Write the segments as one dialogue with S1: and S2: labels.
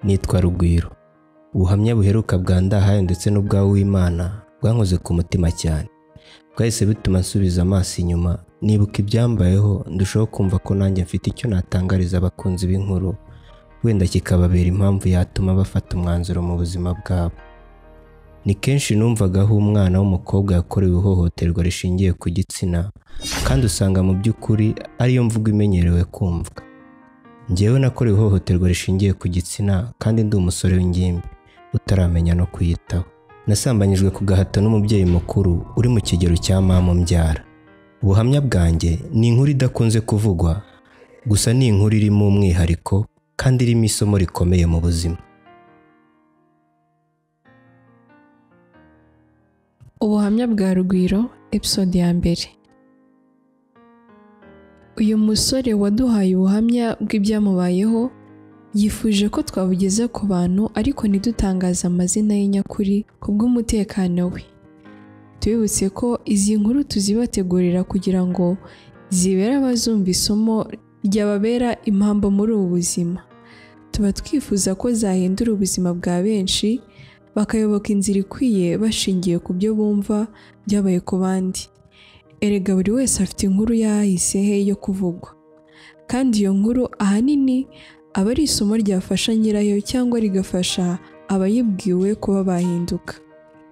S1: nitwa Rugwiro ubuhamya buheruka bwa ndahayo ndetse n'ubwawe w'imana bwankoze ku mutima cyane bwahise bituma nsubiza amaso inyuma nibuka ibyambayeho ndushaho kumva ko nanjye mfite icyo natangariza abakunzi b'inkuru wenda kikababera impamvu yatuma bafata umwanzuro mu buzima bwabo ni kenshi numvaga aho umwana w'umukobwa yakorewe ihohoterwa rishingiye ku gitsina kandi usanga mu by'ukuri ariyo mvugo imenyerewe kumvwa njyewe nakorewe ihohoterwa rishingiye ku gitsina kandi ndi umusore w'ingimbi utaramenya no kwiyitaho nasambanyijwe ku gahato n'umubyeyi mukuru uri mu kigero cya mama mbyara ubuhamya bwanjye ni inkuru idakunze kuvugwa gusa ni inkuru irimo umwihariko kandi irimo isomo rikomeye mu buzima
S2: ubuhamya bwa rugwiro episode ya mbere uyu musore waduhaye ubuhamya bw'ibyamubayeho yifuje ko twabugeza ku bantu ariko ntidutangaze amazina ye nyakuri ku bw'umutekano we tubibutse ko izi nkuru tuzibategurira kugira ngo zibere abazumva isomo ryababera impamvu muri ubu buzima tuba twifuza ko zahindura ubuzima bwa benshi bakayoboka inzira ikwiye bashingiye ku byo bumva byabaye ku bandi erega buri wese afite inkuru yahise he yo kuvugwa kandi iyo nkuru ahanini aba ari isomo ryafasha nyirayo cyangwa rigafasha abayibwiwe kuba bahinduka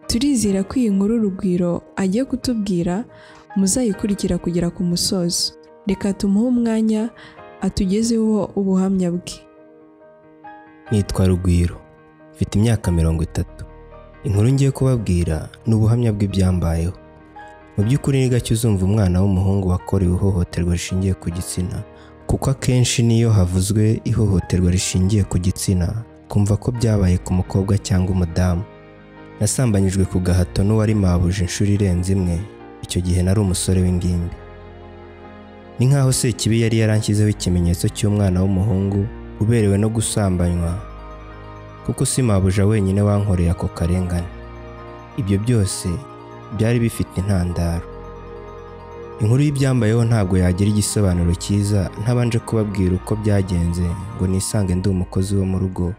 S2: turizera ko iyi nkuru urugwiro agiye kutubwira muzayikurikira kugera ku musozo reka tumuhe umwanya atugezeho ubuhamya bwe
S1: nitwa Rugwiro mfite imyaka mirongo itatu inkuru ngiye kubabwira ni ubuhamya bw'ibyambayeho mu by'ukuri ni gake uzumva umwana w'umuhungu wakorewe ihohoterwa rishingiye ku gitsina kuko akenshi niyo havuzwe ihohoterwa rishingiye ku gitsina kumva ko byabaye ku mukobwa cyangwa umudamu nasambanyijwe ku gahato n'uwari mabuje inshuro irenze imwe icyo gihe nari umusore w'ingimbi ni nk'aho sekibi yari yaranshyizeho ikimenyetso cy'umwana w'umuhungu uberewe no gusambanywa kuko si mabuja wenyine wankoreye ako karengane ibyo byose byari bifite intandaro inkuru y'ibyambayeho ntabwo yagira igisobanuro cyiza ntabanje kubabwira uko byagenze ngo nisange ndi umukozi wo mu rugo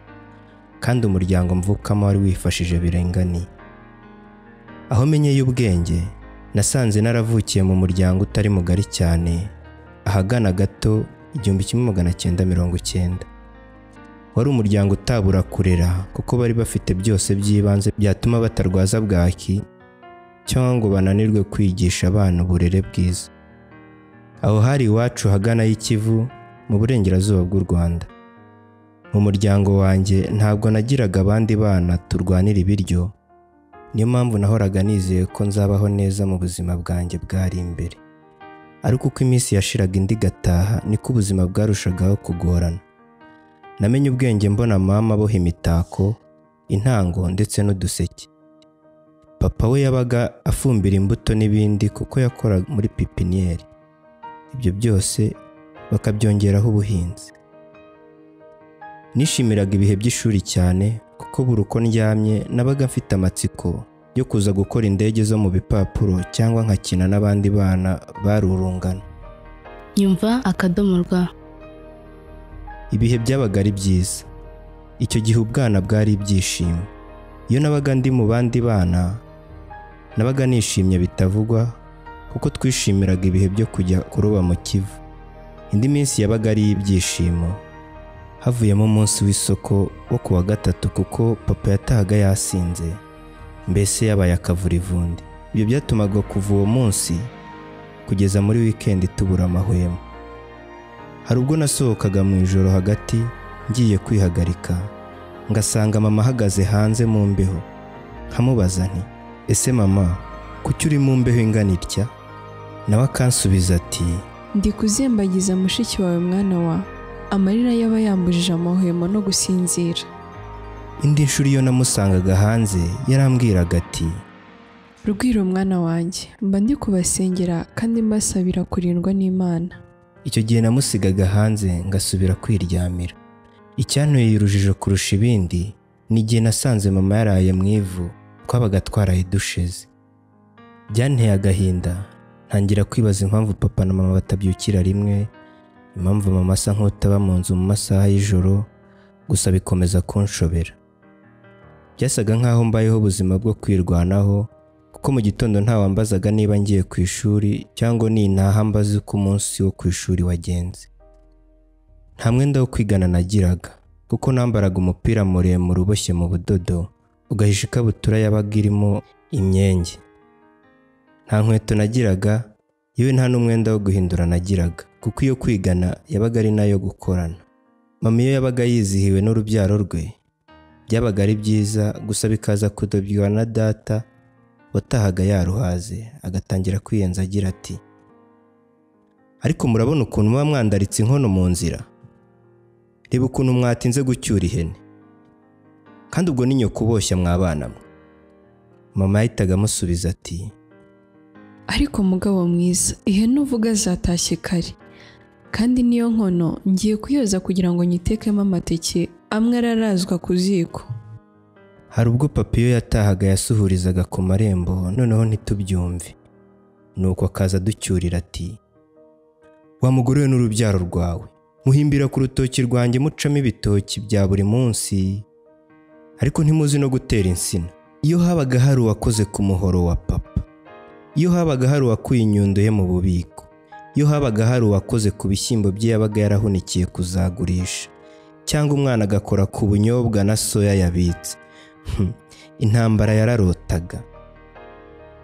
S1: kandi umuryango mvukamo wari wifashije birenganiye aho menyeye ubwenge nasanze naravukiye mu muryango utari mugari cyane ahagana gato igihumbi kimwe magana cyenda mirongo icyenda wari umuryango utabura kurera kuko bari bafite byose by'ibanze byatuma batarwaza bwaki cyangwa ngo bananirwe kwigisha abana uburere bwiza aho hari iwacu hagana y'ikivu mu burengerazuba bw'u rwanda mu muryango wanjye ntabwo nagiraga abandi bana turwanira ibiryo niyo mpamvu nahoraga nizeye ko nzabaho neza mu buzima bwanjye bwari imbere ariko uko iminsi yashiraga indi igataha niko ubuzima bwarushagaho kugorana namenye ubwenge mbona mama aboha imitako intango ndetse n'uduseke papa we yabaga afumbira imbuto n'ibindi kuko yakoraga muri pipiniyeri ibyo byose bakabyongeraho ubuhinzi nishimiraga ibihe by'ishuri cyane kuko buri uko ndyamye nabaga mfite amatsiko yo kuza gukora indege zo mu bipapuro cyangwa nkakina n'abandi bana barurungana
S3: nyumva akadomo rwa
S1: ibihe byabaga ari byiza icyo gihe ubwana bwari ibyishimo iyo nabaga ndi mu bandi bana nabaga nishimye bitavugwa kuko twishimiraga ibihe byo kujya kuroba mu kivu indi minsi yabaga ari iy'ibyishimo havuyemo umunsi w'isoko wo ku wa gatatu kuko papa yatahaga yasinze mbese yabaye akavurivundi ibyo byatumaga kuva uwo munsi kugeza muri wikendi tubura amahwemo hari ubwo nasohokaga mu ijoro hagati ngiye kwihagarika ngasanga mama ahagaze hanze mu mbeho nkamubaza nti ese mama kuki uri mu mbeho ingana itya nawe akansubiza ati
S2: ndi kuzembagiza mushiki wawe mwana wa amarira yaba yambujije amahwemo no gusinzira
S1: indi nshuro iyo namusangaga hanze yarambwiraga ati
S2: rugwiro mwana wanjye mba ndi kubasengera kandi mbasabira kurindwa n'imana
S1: icyo gihe namusigaga hanze ngasubira kwiryamira icyantuye urujijo kurusha ibindi ni igihe nasanze mama yaraye mu ivu twabaga twaraye dusheze byanteye agahinda ntangira kwibaza impamvu papa na mama batabyukira rimwe impamvu mama asa nk'utaba mu nzu mu masaha y'ijoro gusa bikomeza kunshobera byasaga nk'aho mbayeho ubuzima bwo kwirwanaho kuko mu gitondo ntawambazaga niba ngiye ku ishuri cyangwa nintaha mbaze uko umunsi wo ku ishuri wagenze nta mwenda wo kwigana nagiraga kuko nambaraga umupira muremure uboshye mu budodo ugahisha ikabutura yabaga irimo imyenge nta nkweto nagiraga yewe nta n'umwenda wo guhindura nagiraga kuko iyo kwigana yabaga ari nayo gukorana mama iyo yabaga yizihiwe n'urubyaro rwe byabaga ari byiza gusa bikaza kudobywa na data watahaga yaruhaze agatangira kwiyenza agira ati ariko murabona ukuntu muba mwandaritse inkono mu nzira reba ukuntu mwatinze gucyura ihene kandi ubwo ni nyoko uboshya mwabana mwe mama yahitaga amusubiza ati
S2: ariko mugabo mwiza ihene uvuga zatashye kare kandi niyo nkono ngiye kuyoza kugira ngo nyitekemo amateke amwe ararazwa ku ziko
S1: hari ubwo papa iyo yatahaga yasuhurizaga ku marembo noneho ntitubyumve nuko akaza aducyurira ati wamugorewe n'urubyaro rwawe muhimbira ku rutoki rwanjye mucamo ibitoki bya buri munsi ariko ntimuzi no gutera insina iyo habaga hari uwakoze ku muhoro wa papa iyo habaga hari uwakuye inyundo ye mu bubiko iyo habaga hari uwakoze ku bishyimbo bye yabaga yarahunikiye kuzagurisha cyangwa umwana agakora ku bunyobwa na soya yabitse Hmm, intambara yararotaga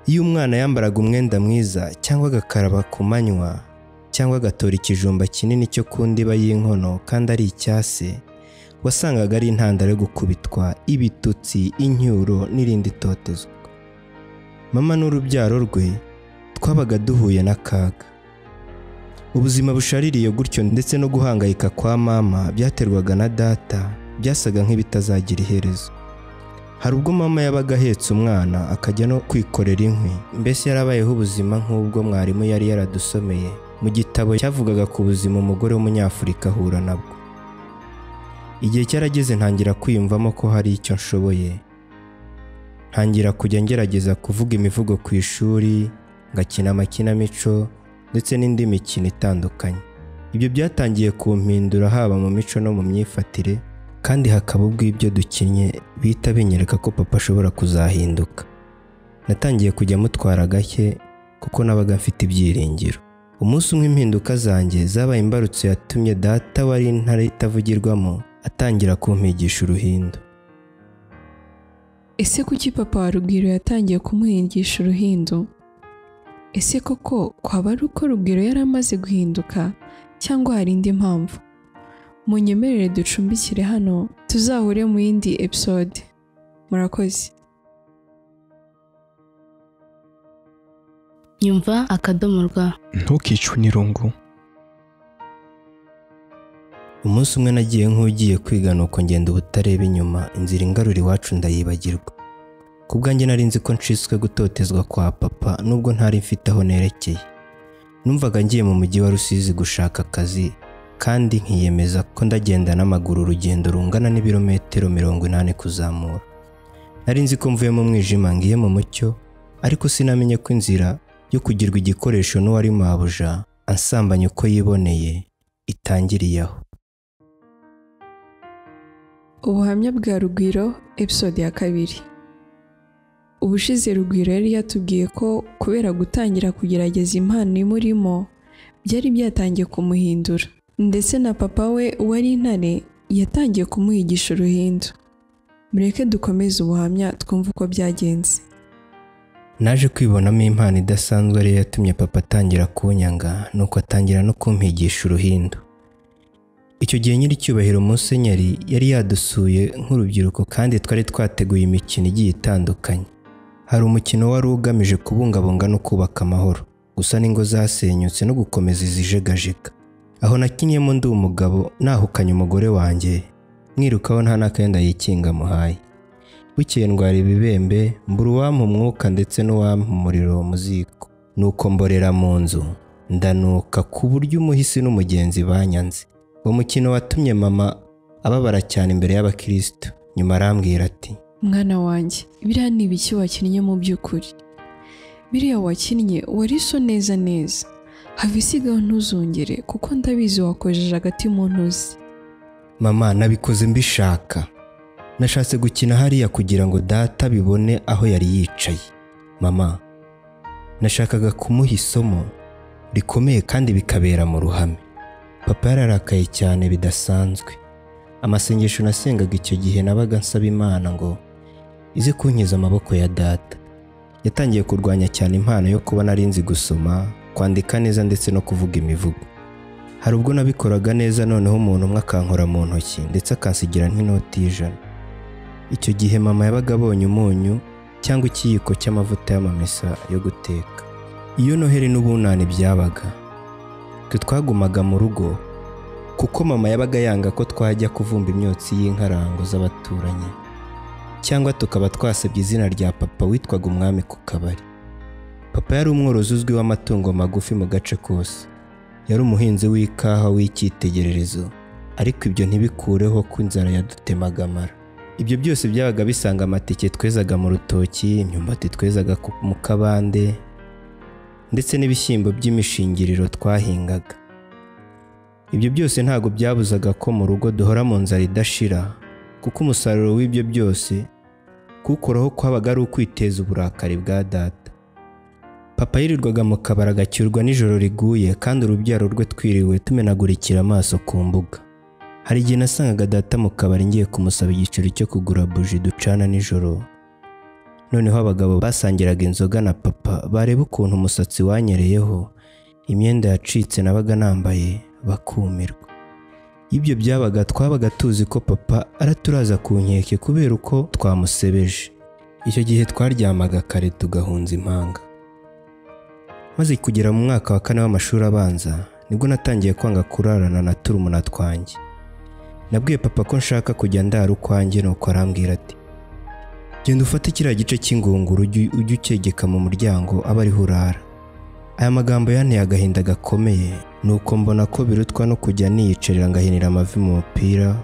S1: iyo umwana yambaraga umwenda mwiza cyangwa agakaraba ku manywa cyangwa agatora ikijumba kinini cyo ku ndiba y'inkono kandi ari icyase wasangaga ari intandaro yo gukubitwa ibitutsi incyuro n'irindi totezwa mama n'urubyaro rwe twabaga duhuye n'akaga ubuzima bushaririye gutyo ndetse no guhangayika kwa mama byaterwaga na data byasaga nk'ibitazagira iherezo hari ubwo mama yabaga ahetse umwana akajya no kwikorera inkwi mbese yarabayeho ubuzima nk'ubwo mwarimu yari yaradusomeye mu gitabo cyavugaga ku buzima umugore w'umunyafurika ahura nabwo igihe cyarageze ntangira kwiyumvamo ko hari icyo nshoboye ntangira kujya ngerageza kuvuga imivugo ku ishuri ngakina amakinamico ndetse n'indi mikino itandukanye ibyo byatangiye kumpindura haba mu mico no mu myifatire kandi hakaba ubwo ibyo dukinnye bihita binyereka ko papa ashobora kuzahinduka natangiye kujya mutwara gake kuko nabaga mfite ibyiringiro umunsi umwe impinduka zanjye zabaye imbarutso yatumye data wari intare itavugirwamo atangira kumpigisha uruhindu
S2: ese kuki papa wa rugwiro yatangiye kumuhingisha uruhindu ese koko kwaba ari uko rugwiro yari amaze guhinduka cyangwa hari indi mpamvu munyemerere ducumbikire hano tuzahure mu yindi episode murakoze
S3: nyumva akadomo rwa
S4: ntukicwe n'irungu
S1: umunsi umwe nagiye nk'ugiye kwiga nuko ngenda ubutareba inyuma inzira ingarura iwacu ndayibagirwa ku bwanjye nari nzi ko nciswe gutotezwa kwa papa nubwo ntari mfite aho nerekeye numvaga ngiye mu mujyi wa rusizi gushaka akazi kandi nkiyemeza ko ndagenda n'amaguru urugendo rungana n'ibirometero mirongo inani kuzamura nari nzi ko mvuye mu mwijima ngiye mu mucyo ariko sinamenye ko inzira yo kugirwa igikoresho n'uwari mabuja ansambanya uko yiboneye itangiriye aho
S2: ubuhamya bwa rugwiro episode ya kabiri ubushize rugwiro yari yatubwiye ko kubera gutangira kugerageza impano imurimo byari byatangiye kumuhindura ndetse na papa we wari intare yatangiye kumuhigisha uruhindu mureke dukomeze ubuhamya twumve uko byagenze
S1: naje kwibonamo impano idasanzwe ariyo yatumye papa atangira kunyanga nuko atangira no kumpigisha uruhindu icyo gihe nyiricyubahiro musenyeri yari yadusuye nk'urubyiruko kandi twari twateguye imikino igiye itandukanye hari umukino wari ugamije kubungabunga no kubaka amahoro gusa n'ingo zasenyutse no gukomeza izijegajega aho nakinyemo ndi umugabo nahukanye umugore wanjye mwirukaho nta n'akenda yikinga muhaye bukeye ndwara ibibembe mbura uwampa umwuka ndetse n'uwampa umuriro mu ziko nuko mborera mu nzu ndanuka ku buryo umuhisi n'umugenzi banyanze uwo mukino watumye mama ababara cyane imbere y'abakirisitu nyuma arambwira ati
S2: mwana wanjye biriya ni ibiki wakinnye mu by'ukuri biriya wakinnye wari so neza neza have isigaho ntuzongere kuko ndabizi wakojeje agati mu ntozi
S1: mama nabikoze mbishaka nashatse gukina hariya kugira ngo data bibone aho yari yicaye mama nashakaga kumuha isomo rikomeye kandi bikabera mu ruhame papa yararakaye cyane bidasanzwe amasengesho nasengaga icyo gihe nabaga nsaba imana ngo ize kunkiza amaboko ya data yatangiye kurwanya cyane impano yo kuba nari nzi gusoma kwandika neza ndetse no kuvuga imivugo hari ubwo nabikoraga neza noneho umuntu umwe akankora mu ntoki ndetse akansigira nk'inoti y'ijana icyo gihe mama yabaga abonye umunyu cyangwa ikiyiko cy'amavuta y'amamesa yo guteka iyo noheri n'ubunani byabaga twe twagumaga mu rugo kuko mama yabaga yanga ko twajya kuvumba imyotsi y'inkarango z'abaturanyi cyangwa tukaba twasebye izina rya papa witwaga umwami ku kabari papa yari umworozi uzwi w'amatungo magufi mu gace kose yari umuhinzi w'ikawa w'icyitegererezo ariko ibyo ntibikureho ko inzara yadutemaga amara ibyo byose byabaga bisanga amatike twezaga mu rutoki imyumbati twezaga ku- mu kabande ndetse n'ibishyimbo by'imishingiriro twahingaga ibyo byose ntabwo byabuzaga ko mu rugo duhora mu nzara idashira kuko umusaruro w'ibyo byose kuwukoraho kwabaga ari ukwiteza uburakari bwa data papa yirirwaga mu kabari agacyurwa nijoro riguye kandi urubyaro rwe twiriwe tumenagurikira amaso ku mbuga hari igihe nasangaga data mu kabari ngiye kumusaba igiceri cyo kugura buji ducana nijoro noneho abagabo basangiraga inzoga na papa bareba ukuntu umusatsi wanyereyeho imyenda yacitse nabaga nambaye bakumirwa ibyo byabaga twabaga tuzi ko papa araturaza ku nkeke kubera uko twamusebeje icyo gihe twaryamaga kare tugahunza impanga maze kugera mu mwaka wa kane w'amashuri abanza nibwo natangiye kwanga kurarana na turumuna twanjye nabwiye papa ko nshaka kujya ndara ukwanjye nuko arambwira ati genda ufate kiriya gice cy'ingunguru ujye ujye ucyegeka mu muryango abe ariho urara aya magambo yanteye agahinda gakomeye nuko mbona ko birutwa no kujya niyicarira ngahinira amavi mu mupira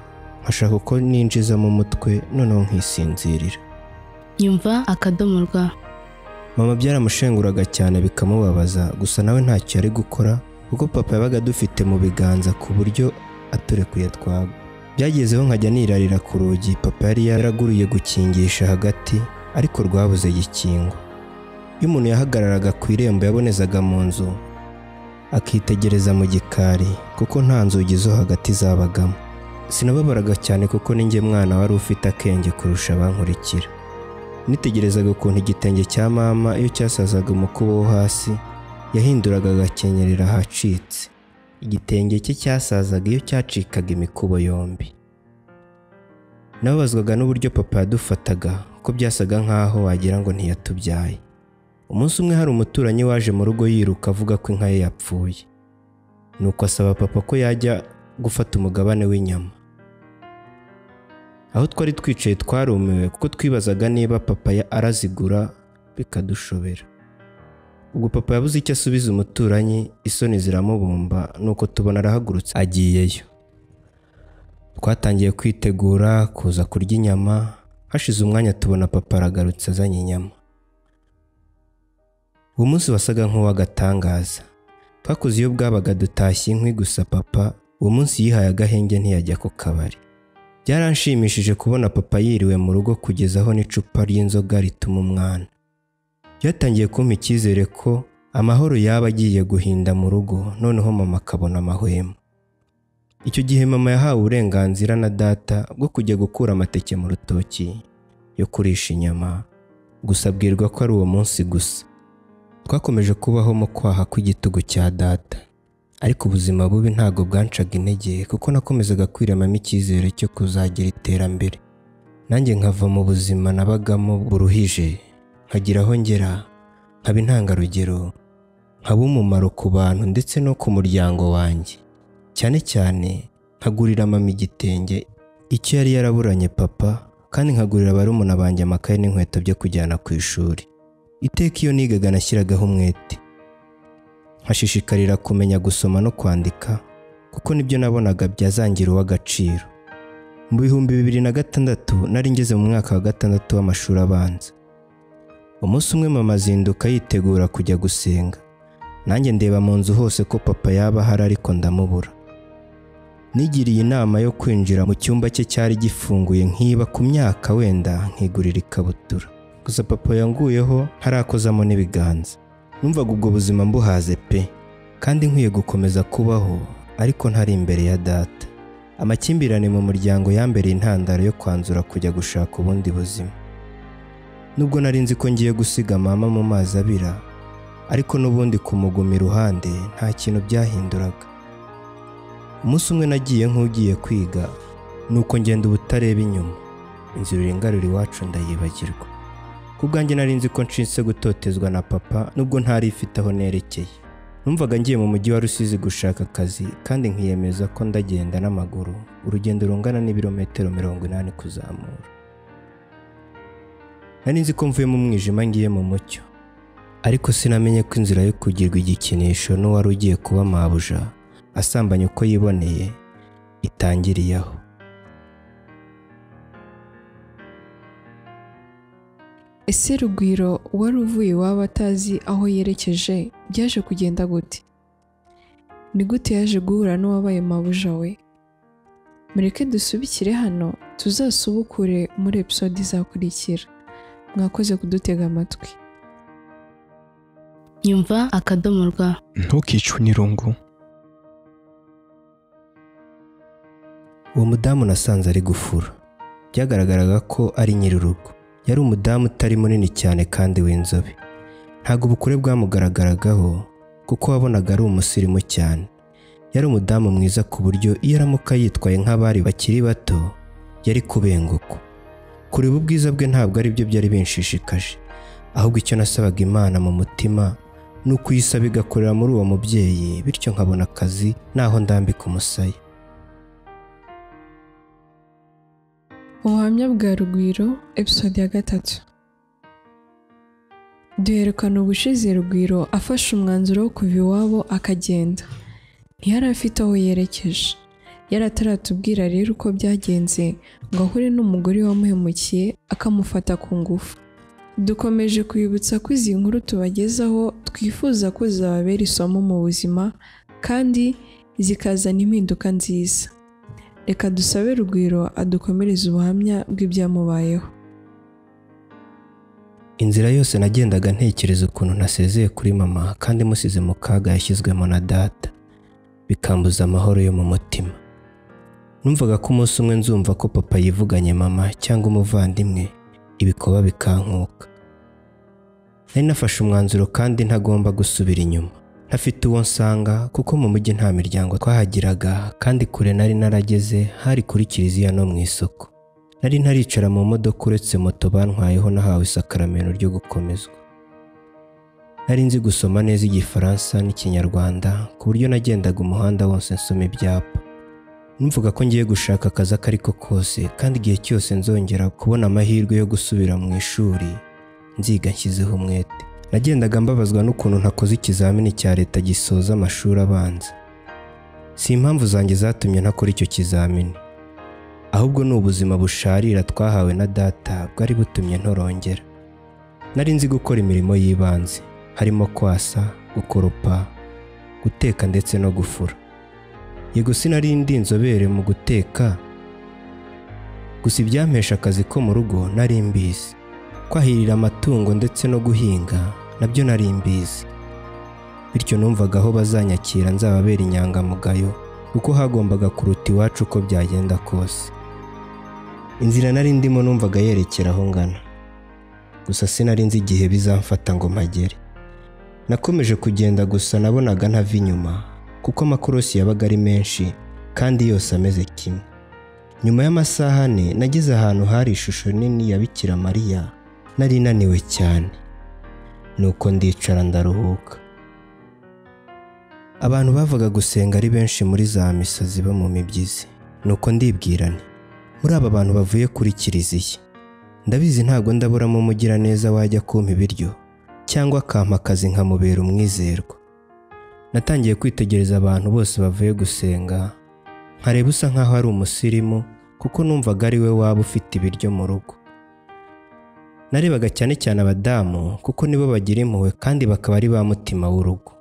S1: nkashaka uko ninjizamo umutwe noneho nkisinzirira
S3: nyumva akadomo rwa
S1: mama byaramushenguraga cyane bikamubabaza gusa nawe ntacyo yari gukora kuko papa yabaga dufite mu biganza ku buryo aturekuye twagwa byagezeho nkajya nirarira ku rugi papa yari yaraguriye gukingisha hagati ariko rwabuze gikingwa iyo umuntu yahagararaga ku irembo yabonezaga mu nzu akitegereza mu gikari kuko nta nzugi zo hagati zabagamo sinababaraga cyane kuko ninjye mwana wari ufite akenge kurusha abankurikira nitegerezaga ukuntu igitenge cya mama iyo cyasazaga umukubo wo hasi yahinduraga agakenyerera ahacitse igitenge cye cyasazaga iyo cyacikaga imikubo yombi nababazwaga n'uburyo papa yadufataga ko byasaga nk'aho wagira ngo ntiyatubyaye umunsi umwe hari umuturanyi waje mu rugo yiruka avuga ko inka ye yapfuye nuko asaba papa ko yajya gufata umugabane w'inyama aho twari twicaye twarumiwe kuko twibazaga niba papa ya- arazigura bikadushobera ubwo papa yabuze icyo asubiza umuturanyi isoni ziramubumba nuko tubona arahagurutse agiyeyo twatangiye kwitegura kuza kurya inyama hashize umwanya tubona papa aragarutse azanye inyama uwo munsi wasaga nk'uw'agatangaza twakoze iyo bwabaga dutashye inkwi gusa papa uwo munsi yihaye agahenge ntiyajya ku kabari byaranshimishije kubona papa yiriwe mu rugo kugeza aho n'icupa ry'inzoga rituma umwana byatangiye kumpa icyizere ko amahoro yaba agiye guhinda mu rugo noneho mama akabona amahwemo icyo gihe mama yahawe uburenganzira na data bwo kujya gukura amateke mu rutoki yo kurisha inyama gusa abwirwa ko ari uwo munsi gusa twakomeje kubaho mu kwaha kw'igitugu cya data ariko ubuzima bubi ntabwo bwancaga intege kuko nakomezaga kwiremamo icyizere cyo kuzagira iterambere nanjye nkava mu buzima nabagamo buruhije nkagira aho ngera nkaba intangarugero nkaba umumaro ku bantu ndetse no ku muryango wanjye cyane cyane nkagurira mama igitenge icyo yari yaraburanye papa kandi nkagurira barumuna banjye amakaye n'inkweto byo kujyana ku ishuri iteka iyo nigaga nashyiragaho umwete nkashishikarira kumenya gusoma no kwandika kuko nibyo nabonaga byazangira uw'agaciro mu bihumbi bibiri na gatandatu nari ngeze mu mwaka wa gatandatu w'amashuri abanza umunsi umwe mama azinduka yitegura kujya gusenga nanjye ndeba mu nzu hose ko papa yaba ahari ariko ndamubura nigiriye inama yo kwinjira mu cyumba cye cyari gifunguye nkiba ku myaka wenda nkigurira ikabutura gusa papa yanguyeho ntarakozamo n'ibiganza numvaga ubwo buzima mbuhaze pe kandi nkwiye gukomeza kubaho ariko ntari imbere ya data amakimbirane mu muryango yambereye intandaro yo kwanzura kujya gushaka ubundi buzima nubwo nari nzi ko ngiye gusiga mama mu mazi abira ariko n'ubundi kumuguma iruhande nta kintu byahinduraga umunsi umwe nagiye nk'ugiye kwiga nuko ngenda ubutareba inyuma inzira irengarura iwacu ndayibagirwa ku bwanjye nari nzi ko nshinse gutotezwa na papa nubwo ntari ifite aho nerekeye numvaga ngiye mu mujyi wa rusizi gushaka akazi kandi nkiyemeza ko ndagenda n'amaguru urugendo rungana n'ibirometero mirongo inani kuzamura nari nzi ko mvuye mu mwijima ngiye mu mucyo ariko sinamenye ko inzira yo kugirwa igikinisho n'uwari ugiye kuba mabuja asambanya uko yiboneye itangiriye aho
S2: ese rugwiro wari uvuye iwabo atazi aho yerekeje byaje kugenda gute ni gute yaje guhura n'uwabaye mabuja we mureke dusubikire hano tuzasubukure muri episode izakurikira mwakoze kudutega amatwi
S3: nyumva akadomo rwa
S4: ntukicwe n'irungu
S1: uwo mudamu nasanze ari gufura byagaragaraga ko ari nyir'urugo yari umudamu utari munini cyane kandi w'inzobe ntabwo ubukure bwamugaragaragaho kuko wabonaga ari umusirimu cyane yari umudamu mwiza ku buryo iyo aramuka yitwaye nk'abari bakiri bato yari kubenguka kureba ubwiza bwe ntabwo ari byo byari binshishikaje ahubwo icyo nasabaga imana mu mutima ni ukuyisaba igakorera muri uwo mubyeyi bityo nkabona akazi naho ndambika umusaya
S2: ubuhamya bwa rugwiro episode ya gatatu duherekana ubushize rugwiro afashe umwanzuro wo kuva iwabo akagenda ntiyari afite aho yerekeje yari ataratubwira rero uko byagenze ngo ahure n'umugore wamuhemukiye akamufata ku ngufu dukomeje kwibutsa ko izi nkuru tubagezaho twifuza ko zababera isomo mu buzima kandi zikazana impinduka nziza reka dusabe rugwiro adukomereze ubuhamya bw'ibyamubayeho
S1: inzira yose nagendaga ntekereza ukuntu nasezeye kuri mama kandi musize mu kaga yashyizwemo na data bikambuza amahoro yo mu mutima numvaga ko umunsi umwe nzumva ko papa yivuganye mama cyangwa umuvandimwe ibikoba bikankuka nari nafashe umwanzuro kandi ntagomba gusubira inyuma ntafite uwo nsanga kuko mu mujyi nta miryango twahagiraga kandi kure nari narageze hari kuri kiliziya no mu isoko nari ntaricara mu modoka uretse moto bantwayeho nahawe isakaramento ryo gukomezwa nari nzi gusoma neza igifaransa n'ikinyarwanda ku buryo nagendaga umuhanda wose nsoma ibyapa numvaga ko ngiye gushaka akazi ako ari ko kose kandi igihe cyose nzongera kubona amahirwe yo gusubira mu ishuri nziga nshyizeho umwete nagendaga mbabazwa n'ukuntu ntakoze ikizamini cya leta gisoza amashuri abanza si impamvu zanjye zatumye ntakora icyo kizamini ahubwo ni ubuzima busharira twahawe na data bwari butumye ntorongera nari nzi gukora imirimo y'ibanze harimo kwasa gukoropa guteka ndetse no gufura yego sinari ndi inzobere mu guteka gusa ibyampesha akazi ko mu rugo nari mbizi kwahirira amatungo ndetse no guhinga nabyo nari mbizi bityo numvaga aho bazanyakira nzababera inyangamugayo kuko hagombaga kuruta iwacu uko byagenda kose inzira nari ndimo numvaga yerekera aho ngana gusa sinari nzi igihe bizamfata ngo mpagere nakomeje kugenda gusa nabonaga ntava inyuma kuko amakorosi yabaga ari menshi kandi yose ameze kimwe nyuma y'amasaha ane nageze ahantu hari ishusho nini ya Bikira Mariya nari naniwe cyane nuko ndicara ndaruhuka abantu bavaga gusenga ari benshi muri za misa ziba mu mibyizi nuko ndibwira nti muri aba bantu bavuye kuri kiliziya ndabizi ntabwo ndaburamo umugiraneza wajya kumpa ibiryo cyangwa akampa akazi nkamubera umwizerwa natangiye kwitegereza abantu bose bavuye gusenga nkareba usa nkaho ari umusirimu kuko numvaga ari we waba ufite ibiryo mu rugo narebaga cyane cyane abadamu kuko nibo bagira impuhwe kandi bakaba ari ba mutima w'urugo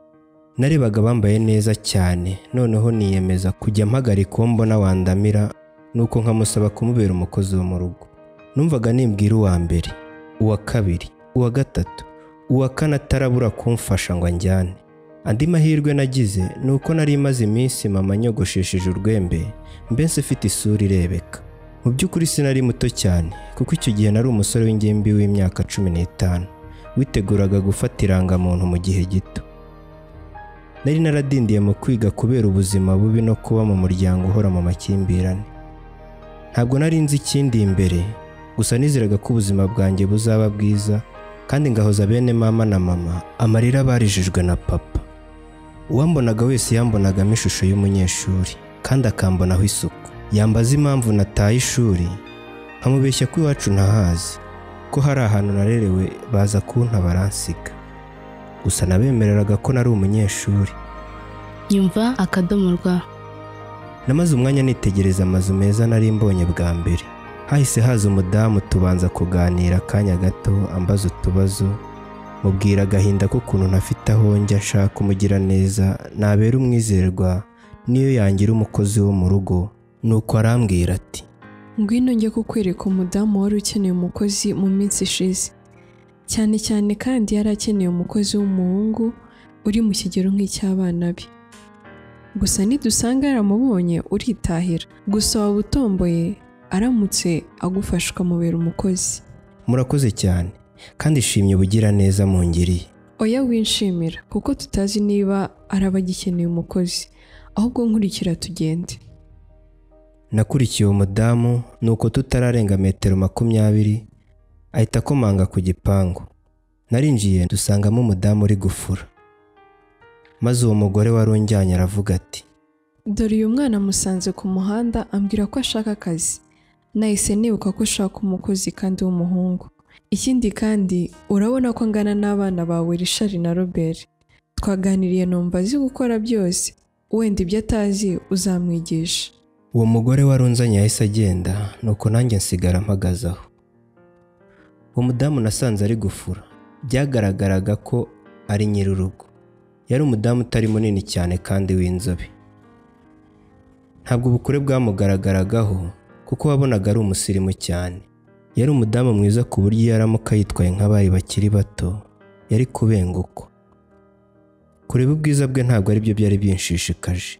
S1: narebaga bambaye neza cyane noneho niyemeza kujya mpagarika uwo mbona wandamira nuko nkamusaba kumubera umukozi wo mu rugo numvaga nimbwira uwa mbere uwa kabiri uwa gatatu uwa kane atarabura kumfasha ngo anjyane andi mahirwe nagize ni uko nari maze iminsi mama nyogoshesheje urwembe mbese ifite isura irebeka mu by'ukuri sinari muto cyane kuko icyo gihe nari umusore w'ingimbi w'imyaka cumi n'itanu witeguraga gufata irangamuntu mu gihe gito nari naradindiye mu kwiga kubera ubuzima bubi no kuba mu muryango uhora mu makimbirane ntabwo nari nzi ikindi imbere gusa nizeraga ko ubuzima bwanjye buzaba bwiza kandi ngahoza bene mama na mama amarira barijijwe na papa uwambonaga wese yambonagamo ishusho y'umunyeshuri kandi akambonaho isuku yambaza impamvu nataye ishuri nkamubeshya ko iwacu ntahazi ko hari ahantu narerewe baza kunta baransiga gusa nabemereraga ko nari umunyeshuri
S3: nyumva akadomo rwa
S1: namaze umwanya nitegereza amazu meza nari mbonye bwa mbere hahise haza umudamu tubanza kuganira akanya gato ambaza utubazo mubwira agahinda k'ukuntu ntafite aho njya nshaka umugira neza nabera umwizerwa niyo yangira umukozi wo mu rugo nuko arambwira ati
S2: ngwino njye kukwereka umudamu wari ukeneye umukozi mu minsi ishize cyane cyane kandi yari akeneye umukozi w'umuhungu uri mu kigero nk'icy'abana be gusa nidusanga yaramubonye uritahira gusa waba utomboye aramutse agufasha ukamubera umukozi
S1: murakoze cyane kandi shimye ubugira neza mungiriye
S2: oya winshimira kuko tutazi niba araba agikeneye umukozi ahubwo nkurikira tugende
S1: nakurikiye uwo mudamu nuko tutararenga metero makumyabiri ahita akomanga ku gipangu narinjiye dusangamo umudamu uri gufura maze uwo mugore wari unjyanye aravuga ati
S2: dore uyu mwana amusanze ku muhanda ambwira ko ashaka akazi nahise nibuka ko ushaka umukozi kandi w'umuhungu ikindi kandi urabona ko angana n'abana bawe rishari na robert twaganiriye numva azi gukora byose wenda ibyo atazi uzamwigisha
S1: uwo mugore wari unzanye yahise agenda nuko nanjye nsigara mpagaze aho uwo mudamu nasanze ari gufura byagaragaraga ko ari nyir'urugo yari umudamu utari munini cyane kandi w'inzobe ntabwo ubukure bwamugaragaragaho kuko wabonaga ari umusirimu cyane yari umudamu mwiza ku buryo iyo aramuka yitwaye nk'abari bakiri bato yari kubengukwa kureba ubwiza bwe ntabwo ari byo byari binshishikaje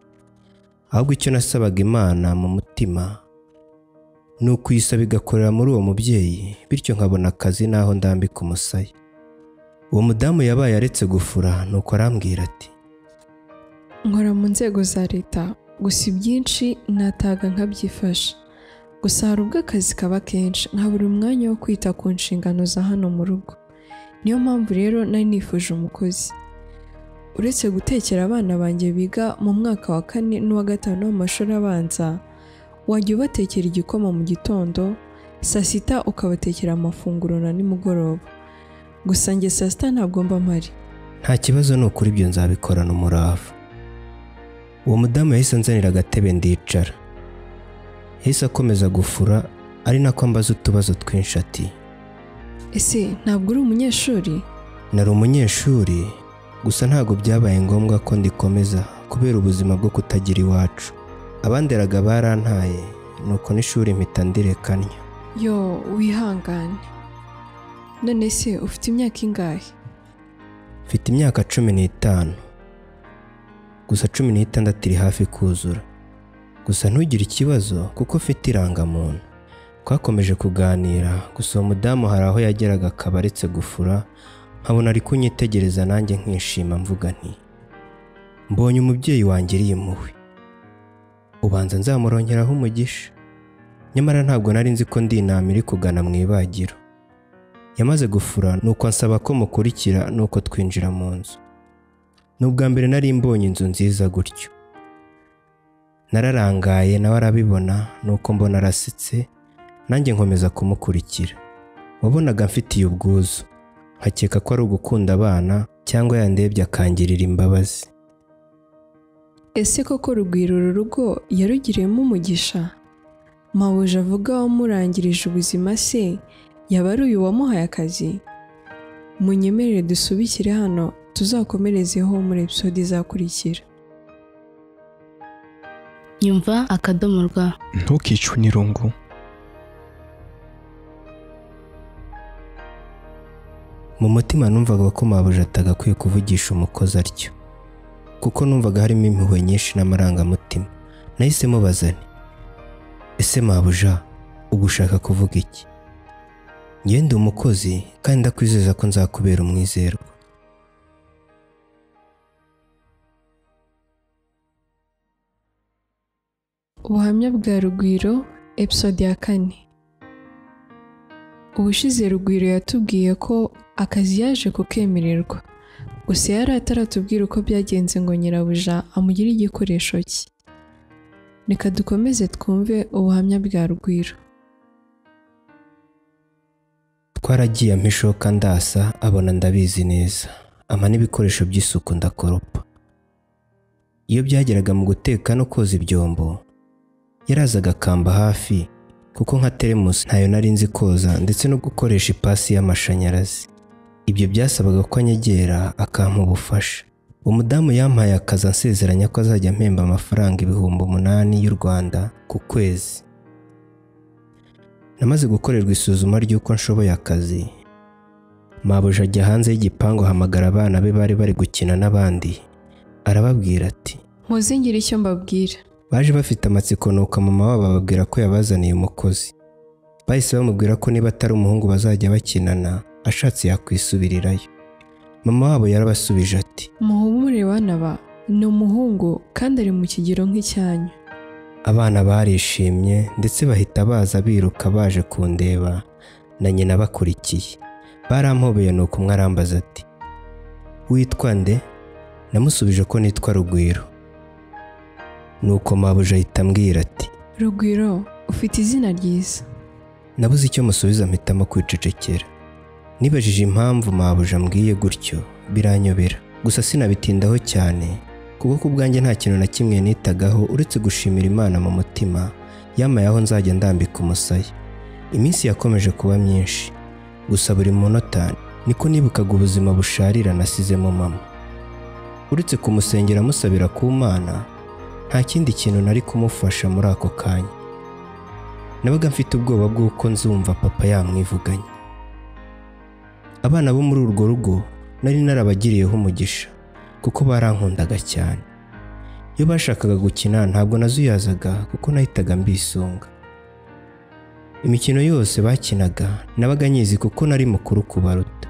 S1: ahubwo icyo nasabaga imana mu mutima ni ukuyisaba igakorera muri uwo mubyeyi bityo nkabona akazi n'aho ndambika umusaya uwo mudamu yabaye aretse gufura nuko arambwira ati
S2: nkora mu nzego za leta gusa ibyinshi nataga nkabyifasha gusa hari ubwo akazi kaba kenshi nkabura umwanya wo kwita ku nshingano za hano mu rugo niyo mpamvu rero nari nifuje umukozi uretse gutekera abana banjye biga mu mwaka wa kane n'uwa gatanu w'amashuri abanza wajya ubatekera igikoma mu gitondo saa sita ukabatekera amafunguro na nimugoroba gusa njye saa sita ntabwo mba mpari
S1: nta kibazo ni ukuri ibyo nzabikorana umurava uwo mudamu yahise anzanira agatebe ndicara yahise akomeza gufura ari nako ambaza utubazo twinshi ati
S2: ese ntabwo uri umunyeshuri
S1: nari umunyeshuri gusa ntabwo byabaye ngombwa ko ndikomeza kubera ubuzima bwo kutagira iwacu abanderaga barantaye nuko n'ishuri mpita ndirekanya
S2: yo wihangane none se ufite imyaka ingahe
S1: mfite imyaka cumi n'itanu gusa cumi n'itandatu iri hafi kuzura gusa ntugire ikibazo kuko ufite irangamuntu twakomeje kuganira gusa uwo mudamu hari aho yageraga akaba aretse gufura nkabona ari kunyitegereza nanjye nkishima mvuga nti mbonye umubyeyi wanjye iri impuhwe ubanza nzamurongeraho umugisha nyamara ntabwo nari nzi ko ndi inama iri kugana mu ibagiro yamaze gufura nuko ansaba ko mukurikira nuko twinjira mu nzu ni ubwa mbere nari mbonye inzu nziza gutyo nararangaye nawe arabibona nuko mbona arasetse nanjye nkomeza kumukurikira wabonaga mfitiye ubwuzu nkakeka ko ari ugukunda abana cyangwa yandebye akangirira imbabazi
S2: ese koko rugwiro uru rugo yarugiriyemo umugisha mawuje avuga wamurangirije ubuzima se yaba ari uyu wamuhaye akazi munyemerere dusubikire hano tuzakomerezeho muri episode izakurikira
S3: nyumva akadomo rwa
S4: ntukicwe n'irungu
S1: mu mutima numvaga ko mabuja atagakwiye kuvugisha umukozi atyo kuko numvaga harimo impuhwe nyinshi n'amarangamutima nahise mubaza nti ese mabuja uba ushaka kuvuga iki njye ndi umukozi kandi ndakwizeza ko nzakubera umwizerwa
S2: ubuhamya bwa rugwiro episode ya kane ubushize rugwiro yatubwiye ko akazi yaje kukemererwa gusa yari ataratubwira uko byagenze ngo nyirabuja amugire igikoresho cye reka dukomeze twumve ubuhamya bwa rugwiro
S1: twaragiye ampa ishoka ndasa abona ndabizi neza ama n'ibikoresho by'isuku ndakoropa iyo byageraga mu guteka no koza ibyombo yarazaga akamba hafi kuko nka teremusi ntayo nari nzi koza ndetse no gukoresha ipasi y'amashanyarazi ibyo byasabaga ko anyegera akampa ubufasha umudamu yampaye akazi ansezeranya ko azajya mpemba amafaranga ibihumbi umunani y'u rwanda ku kwezi namaze gukorerwa isuzuma ry'uko nshoboye akazi mabuja ajya hanze y'igipangu ahamagara abana be bari bari gukina n'abandi arababwira ati
S2: mpuzingire icyo mbabwira
S1: baje bafite amatsiko nuko mama wabo ababwira ko yabazaniye umukozi bahise bamubwira ko niba atari umuhungu bazajya bakinana ashatse yakwisubirirayo mama wabo yarabasubije ati
S2: muhumure bana ba ni umuhungu kandi ari mu kigero nk'icyanyu
S1: abana barishimye ndetse bahita baza biruka baje kundeba na nyina bakurikiye barampobeye nuko umwe arambaza ati witwa nde namusubije ko nitwa rugwiro nuko mabuja ahita ambwira ati
S2: rugwiro ufite izina ryiza
S1: nabuze icyo musubiza mpitamo kwicecekera nibajije impamvu mabuja ambwiye gutyo biranyobera gusa sinabitindaho cyane kuko ku bwanjye nta kintu na kimwe nitagaho uretse gushimira imana mu mutima yamaye aho nzajya ndambika umusaya iminsi yakomeje kuba myinshi gusa buri munota niko nibukaga ubuzima busharira nasizemo mama uretse kumusengera musabira ku mana nta kindi kintu nari kumufasha muri ako kanya nabaga mfite ubwoba bw'uko nzumva papa yamwivuganye abana bo muri urwo rugo nari narabagiriyeho umugisha kuko barankundaga cyane iyo bashakaga gukina ntabwo nazuyazaga kuko nahitaga mbisunga imikino yose bakinaga nabaga nyizi kuko nari mukuru kubaruta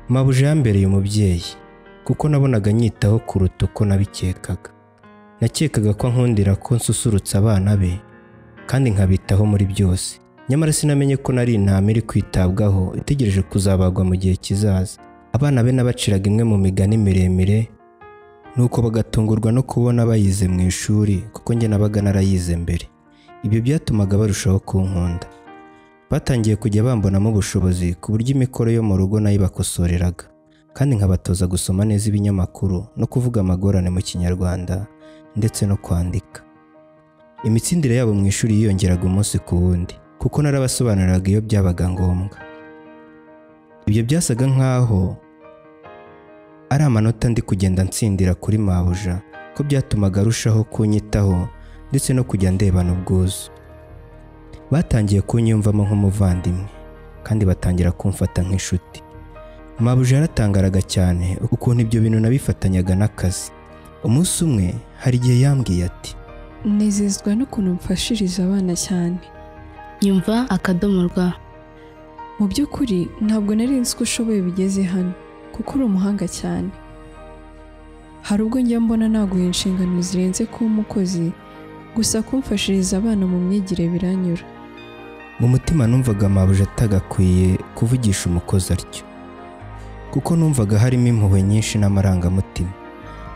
S1: mabuja yambereye umubyeyi kuko nabonaga nyitaho kuruta uko nabikekaga nakekaga ko ankundira ko nsusurutsa abana be kandi nkabitaho muri byose nyamara sinamenye ko nari intama iri kwitabwaho itegereje kuzabagwa mu gihe kizaza abana be nabaciraga imwe mu migani miremire nuko bagatungurwa no kubona bayize mu ishuri kuko njye nabaga narayize mbere ibyo byatumaga barushaho kunkunda batangiye kujya bambonamo ubushobozi ku buryo imikoro yo mu rugo nayo ibakosoreraga kandi nkabatoza gusoma neza ibinyamakuru no kuvuga amagorane mu kinyarwanda ndetse no kwandika imitsindire yabo mu ishuri yiyongeraga umunsi ku wundi kuko narabasobanuriraga iyo byabaga ngombwa ibyo byasaga nk'aho ari amanota ndi kugenda nsindira kuri mabuja ko byatumaga arushaho kunyitaho ndetse no kujya ndebana ubwuzu batangiye kunyumvamo nk'umuvandimwe kandi batangira kumfata nk'inshuti mabuja yaratangaraga cyane ukuntu ibyo bintu nabifatanyaga n'akazi umunsi umwe hari igihe yambwiye ati
S2: nezezwa n'ukuntu mfashiriza abana cyane
S3: nyumva akadomo rwa
S2: mu by'ukuri ntabwo nari nzi ko ushoboye bigeze hano kuko uri umuhanga cyane hari ubwo njya mbona naguha inshingano zirenze kuba umukozi gusa kumfashiriza abana mu myigire biranyura
S1: mu mutima numvaga mabuja atagakwiye kuvugisha umukozi atyo kuko numvaga harimo impuhwe nyinshi n'amarangamutima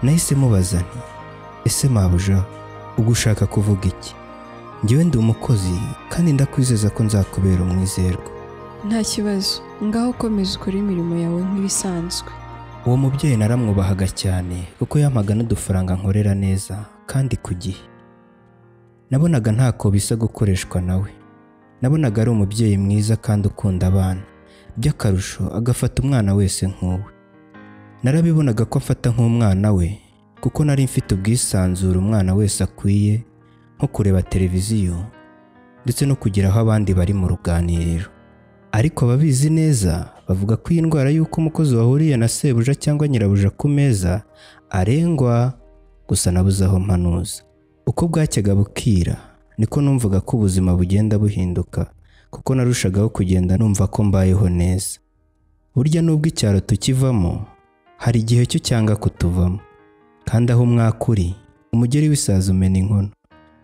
S1: nahise mubaza nti ese mabuja uba ushaka kuvuga iki njyewe ndi umukozi kandi ndakwizeza ko nzakubera umwizerwa
S2: nta kibazo ngaho komeza ukore imirimo yawe nk'ibisanzwe
S1: uwo mubyeyi naramwubahaga cyane kuko yampaga n'udufaranga nkorera neza kandi ku gihe nabonaga ntako bisa gukoreshwa nawe nabonaga ari umubyeyi mwiza kandi ukunda abana by'akarusho agafata umwana wese nk'uwe narabibonaga ko amfata nk'umwana we kuko nari mfite ubwisanzure umwana wese akwiye nko kureba televiziyo ndetse no kugira aho abandi bari mu ruganiriro ariko ababizi neza bavuga ko iyi ndwara y'uko umukozi wahuriye na sebuja cyangwa nyirabuja ku meza arengwa gusa nabuze aho mpanuza uko bwacyaga bukira niko numvaga ko ubuzima bugenda buhinduka kuko narushagaho kugenda numva ko mbayeho neza burya nubwo icyaro tukivamo hari igihe cyo cyanga kutuvamo kandi aho umwaka uri umugeri w'isaza umena inkono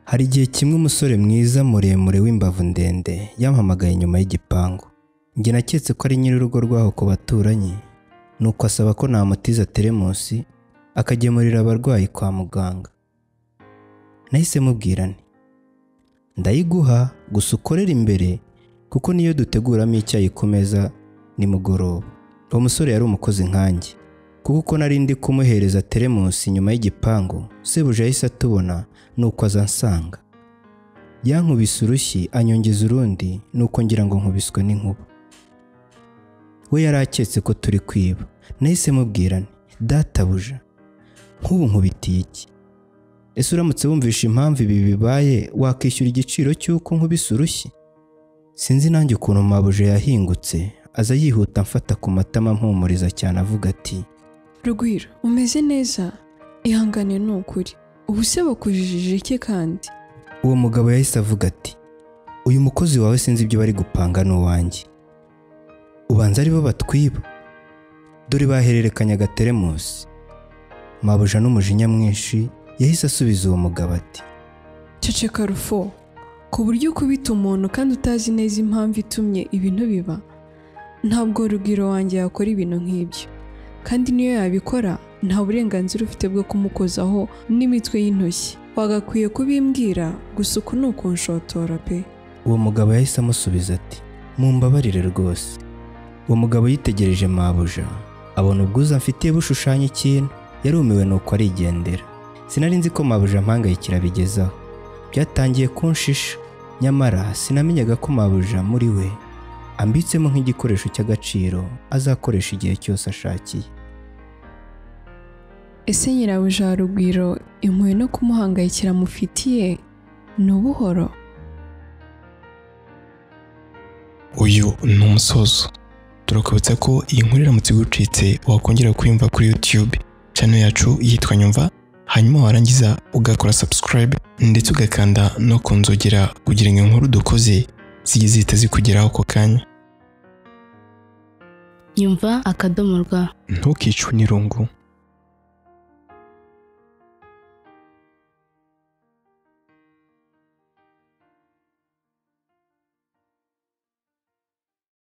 S1: hari igihe kimwe umusore mwiza muremure w'imbavu ndende yampamagaye inyuma y'igipangu njye naketse ko ari nyir'urugo rwaho ku baturanyi nuko asaba ko namutiza teremusi akagemurira abarwayi kwa muganga nahise mubwira nti ndayiguha gusa ukorere imbere kuko niyo duteguramo icyayi ku meza nimugoroba uwo musore yari umukozi nkanjye kuko uko nari ndi kumuhereza teremusi inyuma y'igipangu sebuja yahise atubona nuko aza ansanga yankubise urushyi anyongeza urundi nuko ngira ngo nkubiswe n'inkuba we yari aketse ko turi kwiba nahise mubwira nti databuja nk'ubu nkubitiye iki ese uramutse wumvisha impamvu ibi bibaye wakwishyura igiciro cy'uko nkubise urushyi sinzi nanjye ukuntu mabuja yahingutse aza yihuta amfata ku matama mpumuriza cyane avuga ati
S2: rugwiro umeze neza ihangane ni ukuri ubu se bakujijije iki kandi
S1: uwo mugabo yahise avuga ati uyu mukozi wawe sinzi ibyo bari gupanga ni uwanjye ubanza aribo batwiba dore bahererekanyaga teremusi mabuja n'umujinya mwinshi yahise asubiza uwo mugabo ati
S2: ceceka rufo ku buryo ukubita umuntu kandi utazi neza impamvu itumye ibintu biba ntabwo rugwiro wanjye yakora ibintu nk'ibyo kandi niyo yabikora nta burenganzira ufite bwo kumukozaho n'imitwe y'intoki wagakwiye kubimbwira gusa uku ni ukunshotora pe
S1: uwo mugabo yahise amusubiza ati mumbabarire rwose uwo mugabo yitegereje mabuja abona ubwuzu amfitiye bushushanya ikintu yarumiwe nuko arigendera sinari nzi ko mabuja ampangayikira bigezaho byatangiye kunshisha nyamara sinamenyaga ko mabuja muri we ambitsemo nk'igikoresho cy'agaciro azakoresha igihe cyose ashakiye
S2: ese nyirabuja wa rugwiro impuhwe no kumuhangayikira mufitiye ni ubuhoro
S4: uyu ni umusozo turakubutsa ko iyi nkuru iramutse igucitse wakongera kwiyumva kuri YouTube channel yacu yitwa Nyumva hanyuma warangiza ugakora subscribe ndetse ugakanda no ku nzogera kugira ngo inkuru dukoze zijye zihita zikugeraho ako kanya
S3: nyumva akadomo rwa
S4: ntukicwe n'irungu